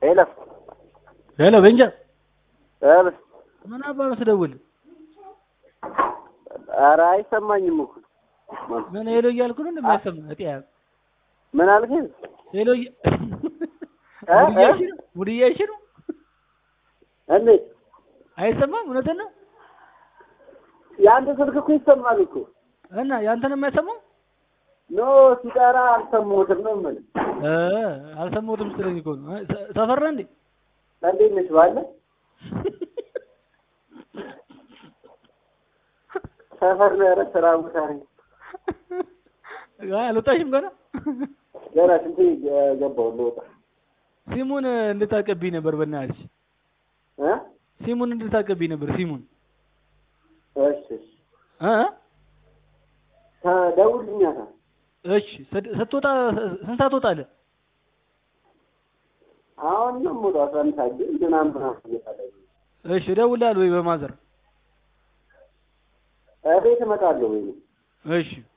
ሄሎ ሄሎ ቤንጃ ሄሎ ምን አባ ነው ስደውል? ኧረ አይሰማኝም እኮ ምን ሄሎ እያልኩ ነው እንደማይሰማ እጢያ ምን አልከኝ? ሄሎ እያ- እ? ሙድ እያልሽ ነው? ሙድ እያልሽ ነው? እንዴት አይሰማም? እውነትን ነው የአንተ ስልክ እኮ ይሰማል እኮ እና ያንተን የማይሰማው ኖ ሲጠራ አልሰማሁትም ነው የምልህ። እ አልሰማሁትም ስትለኝ እኮ ነው። እ፣ ሰ- ሰፈር ነህ እንዴ? እንዴት ነሽ ባለ ሰፈር ነው ኧረ ስራ ቦታ ነኝ። አይ አልወጣሽም ገና? ገና ስንቴ ገባሁ ልወጣ ሲሙን እንድታቀብኝ ነበር በእናትሽ። እ ሲሙን እንድታቀብኝ ነበር ሲሙን እሺ እሺ እ ተደውልልኛታ እሺ ስት- ስትወጣ ስንት ሰዓት ትወጣለህ? አሁን ነው የምወጣው አስራ አንድ ሰዓት ግን ምናምን ምናምን እየፈለጉ እሺ እደውልልሃለሁ ወይ በማዘር እቤት እመጣለሁ ወይ እሺ